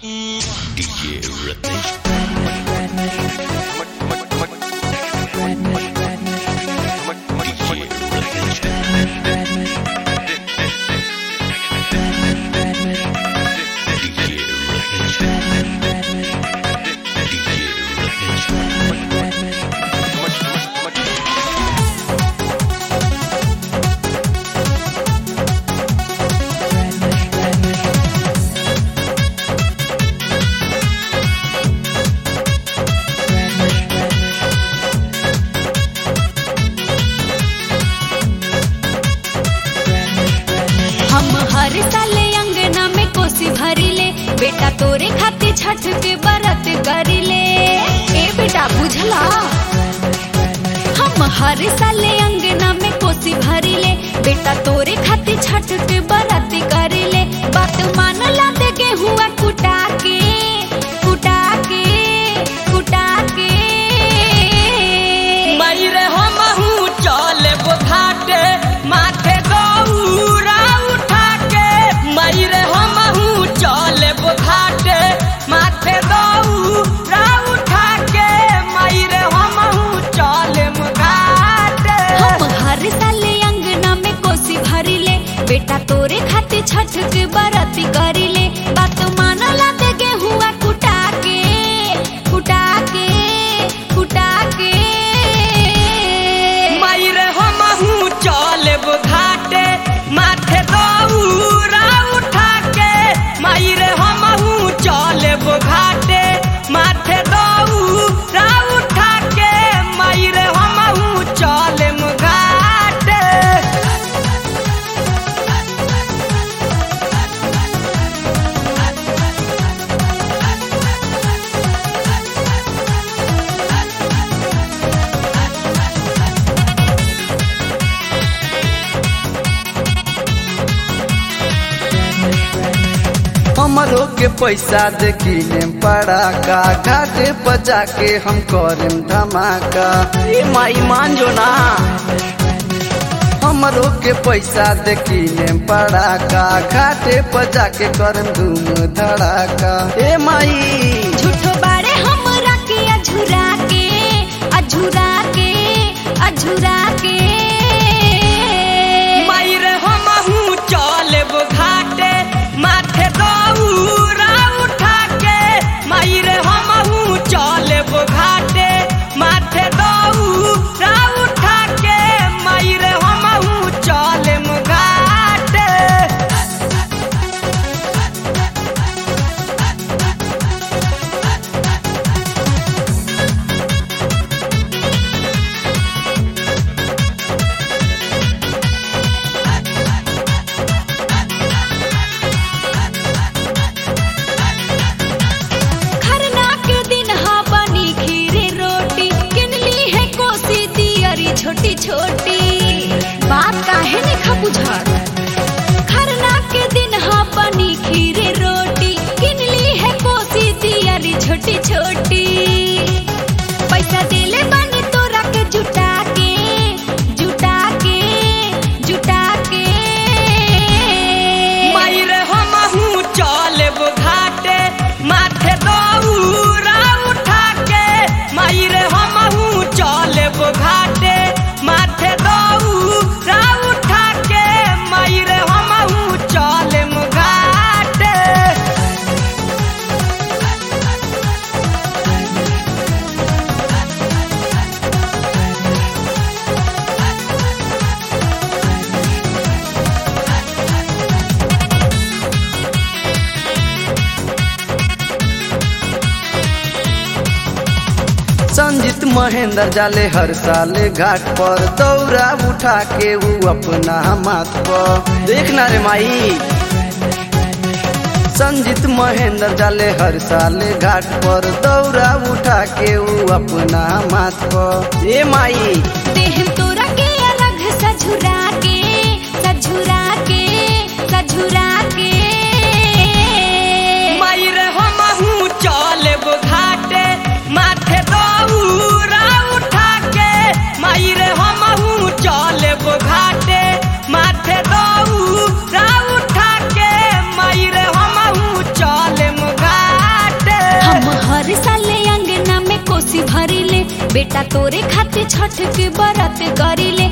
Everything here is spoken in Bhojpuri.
DJ Rhythmic. DJ Rhythmic. DJ Rhythmic. DJ Rhythmic. हम हर साल अंगना में कोसी भरिले बेटा तोरे खातिर छठ के बरत करिले ए बेटा बुझला हम हर साल अंगना में कोसी भरिले बेटा तोरे खातिर छठ के बरत करिले बात मानला दे गेहुआ कुटा के कुटा के कुटा के मैरे हमहू चलेब घाटे माथे गौरा उठा के मैरे हमहू चलेब घाटे माथे गौरा उठा के मैरे हमहू चलेब घाटे हम हर साल अंगना में कोसी भरिले बेटा तोरे खातिर छठ के बरत करिले बात मानला दे गेहुआ कुटा के कुटा के कुटा के मैरे हमहू चलेब घाटे माथे गौरा उठा के मैरे हमहू चलेब घाटे माथे गौरा उठा के मैरे हमहू चलेब घाटे हमरो के पैसा देखी पड़ाका घाटे बजा के हम करें धमाका ए माई मान जो ना हमरो के पैसा देखी पड़ाका घाटे बजा के करम धूम धड़ाका ए माई झूठो बारे हमरा के अझुरा के अझुरा के अझुरा के मैरे हमहू चलेब घाटे माथे गौरा उठा के मैरे हमहू चलेब घाटे माथे गौरा उठा के मैरे हमहू चलेब घाटे खरना के दिन हा बनी खीरे रोटी किनली है कोसी दियरी छोटी छोटी बात काहे नहीं खा बुझार खरना के दिन हा बनी खीरे रोटी किनली है कोसी दियरी छोटी छोटी पैसा देले बानी तोरा के जुटा के जुटा के जुटा के मैरे हमहू चलेब घाटे माथे गौरा उठा के मैरे हमहू चलेब घाटे माथे गौरा उठा के मैरे हमहू चलेब घाटे संजीत महेंद्र जाले हर साले घाट पर दौरा उठा के ऊ अपना माथ पर देखना रे माई संजीत महेंद्र जाले हर साले घाट पर दौरा उठा के ऊ अपना माथ पर ए माई देह तोरा के अलग सझुरा के सझुरा के सझुरा के मैरे हमहू चलेब घाटे माथे गौरा उठा के मैरे हमहू चलेब घाटे माथे गौरा उठा के मैरे हमहू चलेब घाटे बेटा तोरे खातिर छठ के बरत करी ले